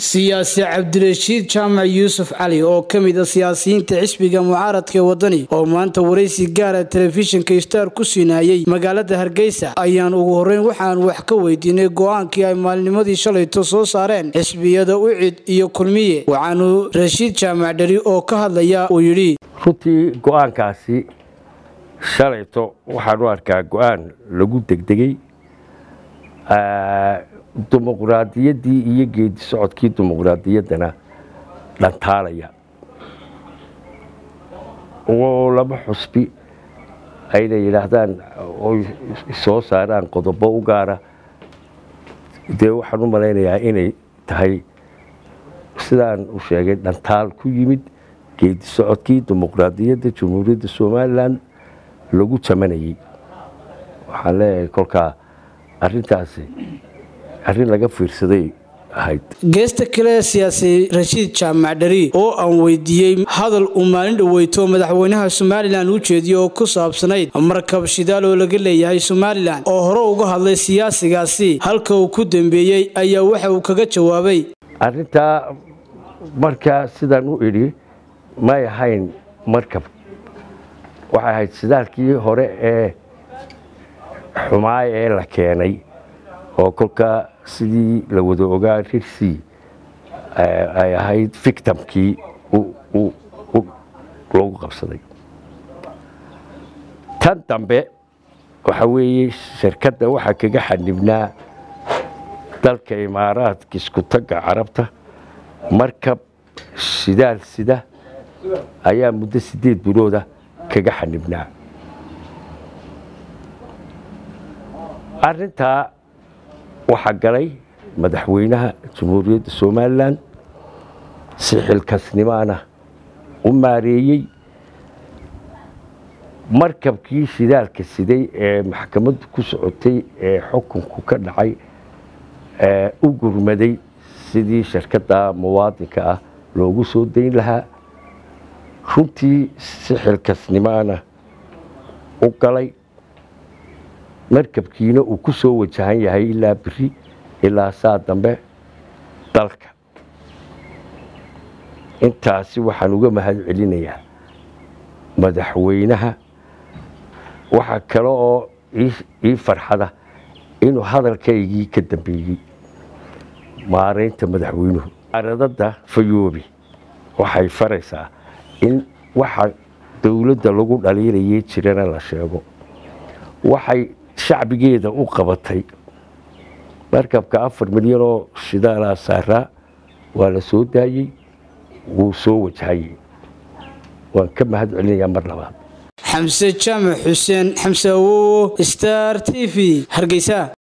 siyaasi cabdirashiid jaamac yuusuf cali oo ka mid a siyaasiyiinta xisbiga mucaaradka wadani oo maanta waraysi gaara telefishinka star ku siinayay magaalada hargeysa ayaan ugu horeyn waxaan wax ka weydiinay go-aankii ay maalnimadii shalayto soo saareen xisbiyada ucid iyo kulmiye waxaanu rashiid jaamac dheri oo ka hadlaya uu yidhi runtii go-aankaasi shalayto waxaan u arkaa go-aan lagu degdegay dimuqraadiyaddii iyo geedi socodkii dimuqraadiyaddana dhantaalaya oo laba xusbi ayna yidhaahdaan oy soo saaraan qodobo u gaara dee waxaan u malaynayaa inay tahay sidaan u sheegay dhantaal ku yimid geedi socodkii dimuqraadiyadda jamhuuriyadda somalilan lagu jamanayay waxaan leeyahay kolkaa arrintaasi arrin laga fiirsaday ahayd geesta kale siyaasi rashiid jaamac dheri oo aan weydiiyey hadal uu maalin dhoweyto madaxweynaha somalilan u jeediyo oo ku saabsanayd markab shidaal oo laga leeyahay somalilan oo hore uga hadlay siyaasigaasi halka uu ku dambeeyey ayaa waxa uu kaga jawaabay arrintaa markaa sidaan u idhi may ahayn markab waxay ahayd shidaalkii hore ee xumaay ee la keenay oo kolkaa sidii la wada ogaa rirsi ay ahayd victimkii loogu qabsaday tan dambe waxa weeye shirkadda waxaa kaga xanibnaa dalka imaaraadka iskutagga carabta markab shidaal sida ayaa muddo siddeed bilooda kaga xanibnaa arrintaa waxaa galay madaxweynaha jamhuuriyadda somalilan si xilkasnimaana u maareeyey markabkii shidaalka siday ee maxkamaddu ku socotay ee xukunku ka dhacay u gurmaday sidii shirkadda muwaadinka ah loogu soo dayn lahaa runtii si xilkasnimaana u galay markabkiina uu ku soo wajahan yahay ilaa beri ilaa saa dambe dalka intaasi waxaan uga mahad celinayaa madaxweynaha waxaa kale oo ii farxada inuu hadalkaygii ka dambeeyey maaraynta madaxweynuhu aradada fayoobi waxay faraysaa in waxa dowladda lagu dhaliilayay jirana la sheego waxay shacbigeeda u qabatay markabka afar milyan oo shidaalaa saaraa waa la soo daayey wuu soo wajahayey waan ka mahad celinayaa mar labaad xamse jaamac xuseen xamse awowo star t v hargeysa